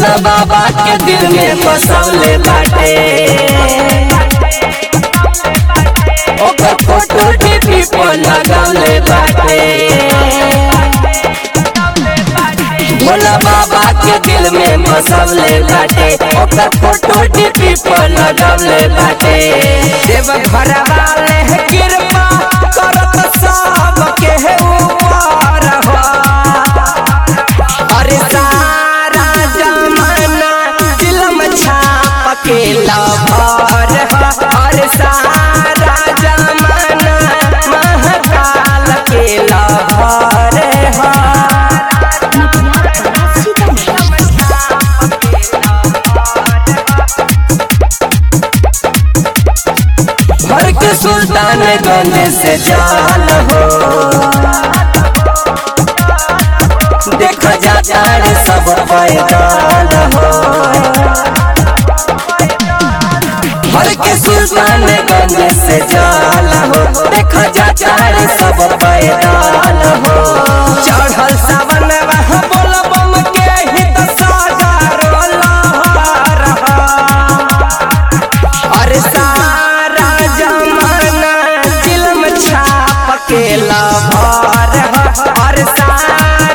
भोला बाबा के दिल में बसौले बाटे ओकर फोटो टीवी पर लगौले बाटे भोला बाबा के दिल में बसौले बाटे ओकर फोटो टीवी पर लगौले बाटे देव घर वाले है कृपा करत सब के है ऊपर हो अरे सारा जमाना दिलम छाप के लभर हो अरे सारा जमाना महाकाल के लभर हो भर के सुल्तान गंज से जान हो देखा जाता रे सब पैदान हो भर के सुल्तान गंज से जान हो देखा जाता रे सब पैदान हो चढ़ल सावन वहाँ बोल बम के हित सागर लहर हो अरे सारा जमाना दिल में छाप के लभर हो अरे सारा